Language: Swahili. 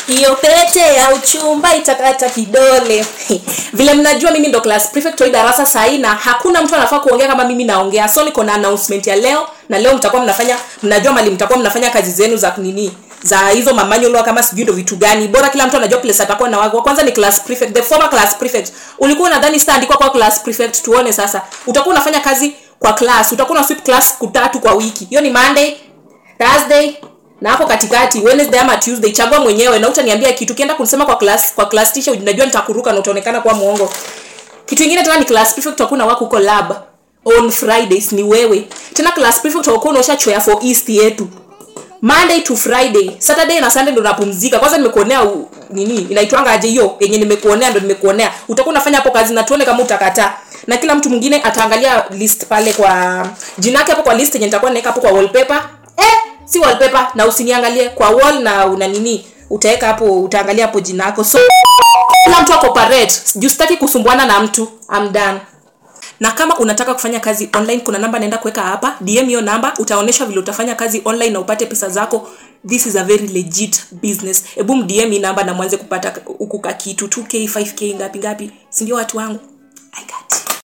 hiyo pete ya uchumba itakata kidole vile mnajua mimi ndo class prefect wa hii darasa sahii na hakuna mtu anafaa kuongea kama mimi naongea so niko na announcement ya leo na leo mtakuwa mnafanya mnajua mali mtakuwa mnafanya kazi zenu za nini za hizo mamanyolo kama sijui ndo vitu gani bora kila mtu anajua place atakuwa na wako kwanza ni class prefect the former class prefect ulikuwa unadhani sitaandikwa kwa class prefect tuone sasa utakuwa unafanya kazi kwa class utakuwa una sweep class kutatu kwa wiki hiyo ni monday thursday na hapo katikati wednesday ama tuesday chagua mwenyewe na utaniambia kitu kienda kunisema kwa class kwa class teacher unajua nitakuruka na utaonekana kuwa mwongo kitu ingine tena ni class prefect utakuwa na wako huko lab on fridays ni wewe tena class prefect utakuwa unaosha choya for east yetu monday to friday saturday na sunday ndo napumzika kwanza nimekuonea u- nini inaitwanga aje hiyo yenye nimekuonea ndo nimekuonea utakuwa unafanya hapo kazi na tuone kama utakataa na kila mtu mwingine ataangalia list pale kwa jina yake hapo kwa list yenye nitakuwa naweka hapo kwa wallpaper eh si wallpaper na usiniangalie kwa wall na una nini utaweka hapo utaangalia hapo jina yako so kila mtu ako parade juu sitaki kusumbuana na mtu I'm done na kama unataka kufanya kazi online kuna namba naenda kuweka hapa dm hiyo namba utaonyeshwa vile utafanya kazi online na upate pesa zako this is a very legit business hebu mdm hii namba na mwanze kupata huku ka kitu 2k 5k ngapi ngapi si ndio watu wangu